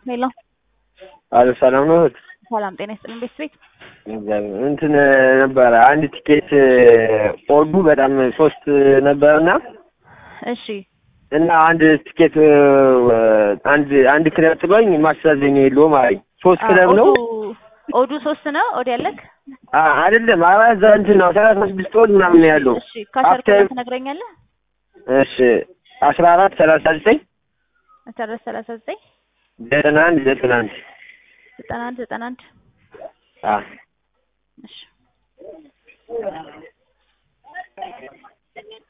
ሄሎ አሎ ሰላም ነው እህት? ሰላም ጤና ይስጥልን ቤተሰቤት እግዚአብሔር እንትን ነበረ አንድ ቲኬት ኦርዱ በጣም ሶስት ነበረና እሺ እና አንድ ቲኬት አንድ አንድ ክለብ ጥሎኝ ማስተዛዘኛ የለውም አለኝ። ሶስት ክለብ ነው ኦዱ- ኦዱ ሶስት ነው ኦድ ያለክ አ- አይደለም አራት እንትን ነው ሰላሳ ስድስት ኦድ ምናምን ነው ያለው። እሺ ካሸር አፍተር- ትነግረኛለህ እሺ አስራ አራት ሰላሳ ዘጠኝ አስራ ሰላሳ ዘጠኝ ዘጠና አንድ ዘጠና አንድ ዘጠና አንድ ዘጠና አንድ አ እሺ